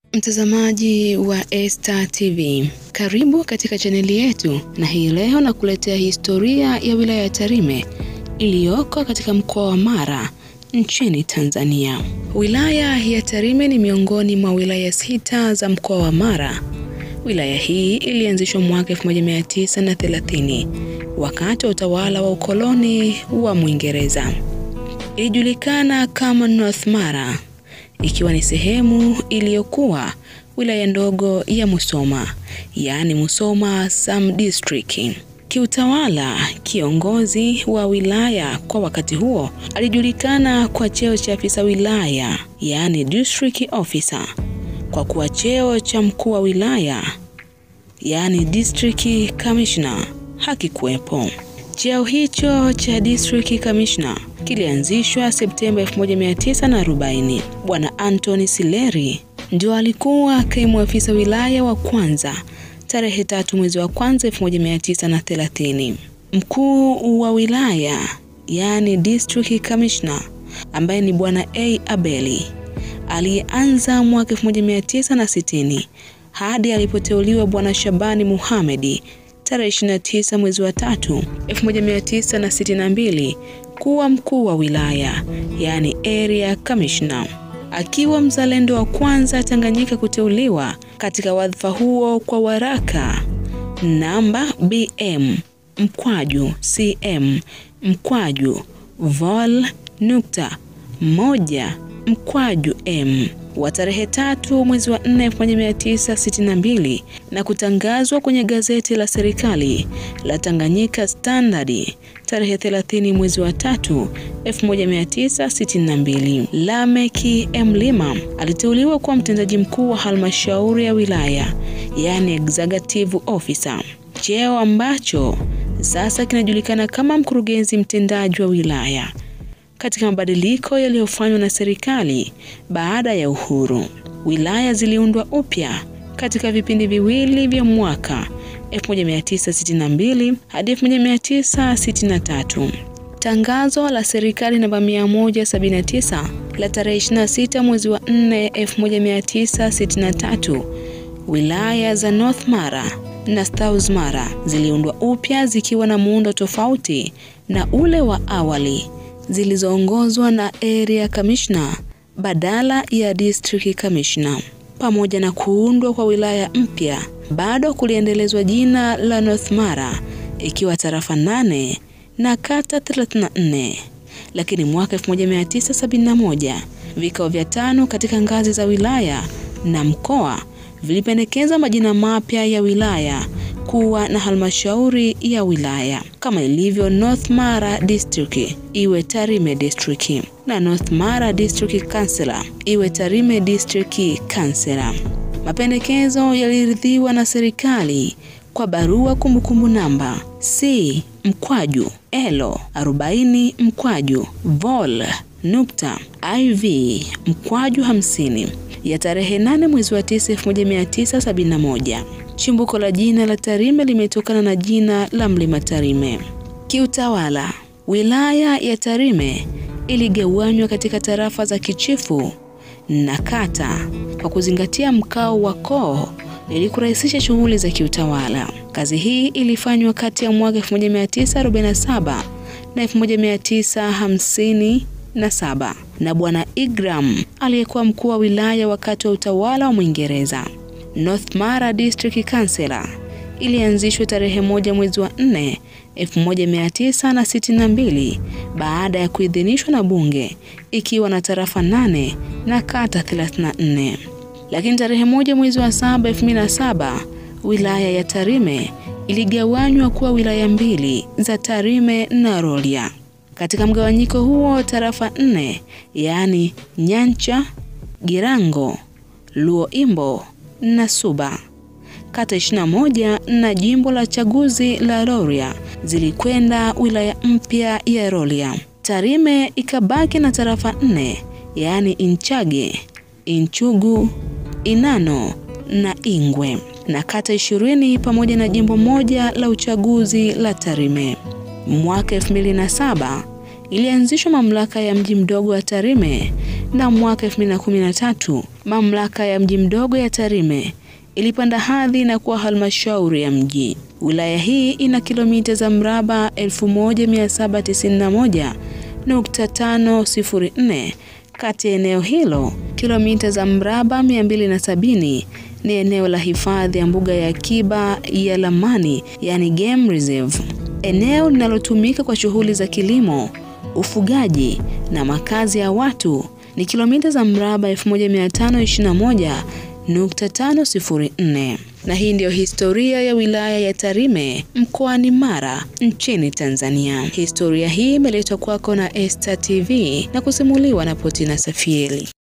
Mtazamaji wa Esta TV, karibu katika chaneli yetu, na hii leo nakuletea historia ya wilaya ya Tarime iliyoko katika mkoa wa Mara nchini Tanzania. Wilaya ya Tarime ni miongoni mwa wilaya sita za mkoa wa Mara. Wilaya hii ilianzishwa mwaka 1930 wakati wa utawala wa ukoloni wa Mwingereza. Ilijulikana kama North Mara ikiwa ni sehemu iliyokuwa wilaya ndogo ya Musoma, yaani Musoma Sam District. Kiutawala, kiongozi wa wilaya kwa wakati huo alijulikana kwa cheo cha afisa wilaya, yaani district officer, kwa kuwa cheo cha mkuu wa wilaya, yaani district commissioner, hakikuwepo. Cheo hicho cha district commissioner kilianzishwa Septemba 1940. Bwana Anthony Sileri ndio alikuwa kaimu afisa wilaya wa kwanza tarehe tatu mwezi wa kwanza 1930. Mkuu wa wilaya yaani district commissioner ambaye ni bwana A Abeli aliyeanza mwaka 1960 hadi alipoteuliwa bwana Shabani Muhamedi tarehe 29 mwezi wa tatu 1962 kuwa mkuu wa wilaya yaani area commissioner, akiwa mzalendo wa kwanza Tanganyika kuteuliwa katika wadhifa huo kwa waraka namba BM mkwaju CM mkwaju vol nukta moja mkwaju M wa tarehe tatu mwezi wa 4 1962 na kutangazwa kwenye gazeti la serikali la Tanganyika Standard tarehe 30 mwezi wa tatu 1962. Lameki Mlima aliteuliwa kuwa mtendaji mkuu wa halmashauri ya wilaya, yaani executive officer, cheo ambacho sasa kinajulikana kama mkurugenzi mtendaji wa wilaya katika mabadiliko yaliyofanywa na serikali baada ya uhuru. Wilaya ziliundwa upya katika vipindi viwili vya mwaka 1962 hadi 1963. Tangazo la serikali namba 179 la tarehe 26 mwezi wa 4 1963, wilaya za North Mara na South Mara ziliundwa upya zikiwa na muundo tofauti na ule wa awali zilizoongozwa na area commissioner badala ya district commissioner. Pamoja na kuundwa kwa wilaya mpya, bado kuliendelezwa jina la North Mara ikiwa tarafa nane na kata 34. Lakini mwaka 1971 vikao vya tano katika ngazi za wilaya na mkoa vilipendekeza majina mapya ya wilaya kuwa na halmashauri ya wilaya kama ilivyo North Mara District iwe Tarime District na North Mara District Council iwe Tarime District Council. Mapendekezo yaliridhiwa na serikali kwa barua kumbukumbu namba C mkwaju elo 40 mkwaju vol nukta iv mkwaju 50 ya tarehe 8 mwezi wa 9 1971. Chimbuko la jina la Tarime limetokana na jina la mlima Tarime. Kiutawala, wilaya ya Tarime iligawanywa katika tarafa za kichifu na kata kwa kuzingatia mkao wa koo ili kurahisisha shughuli za kiutawala. Kazi hii ilifanywa kati ya mwaka 1947 na 1957 na Bwana Igram aliyekuwa mkuu wa wilaya wakati wa utawala wa Mwingereza. North Mara District Council ilianzishwa tarehe moja mwezi wa 4 1962 baada ya kuidhinishwa na bunge ikiwa na tarafa nane na kata 34. Lakini tarehe moja mwezi wa 7 2007 wilaya ya Tarime iligawanywa kuwa wilaya mbili za Tarime na Rorya. Katika mgawanyiko huo tarafa nne yaani Nyancha, Girango, Luoimbo na Suba, kata 21 na jimbo la chaguzi la Rorya zilikwenda wilaya mpya ya Rorya. Tarime ikabaki na tarafa nne yaani Inchage, Inchugu, Inano na Ingwe na kata ishirini pamoja na jimbo moja la uchaguzi la Tarime. Mwaka 2007 ilianzishwa mamlaka ya mji mdogo wa Tarime na mwaka 2013 mamlaka ya mji mdogo ya Tarime ilipanda hadhi na kuwa halmashauri ya mji. Wilaya hii ina kilomita za mraba 1791.504. Kati ya eneo hilo, kilomita za mraba 270 ni eneo la hifadhi ya mbuga ya akiba ya Lamani, yani game reserve, eneo linalotumika kwa shughuli za kilimo, ufugaji na makazi ya watu ni kilomita za mraba 1521.504. Na hii ndiyo historia ya wilaya ya Tarime mkoani Mara nchini Tanzania. Historia hii imeletwa kwako na Esta TV na kusimuliwa na Potina Safieli.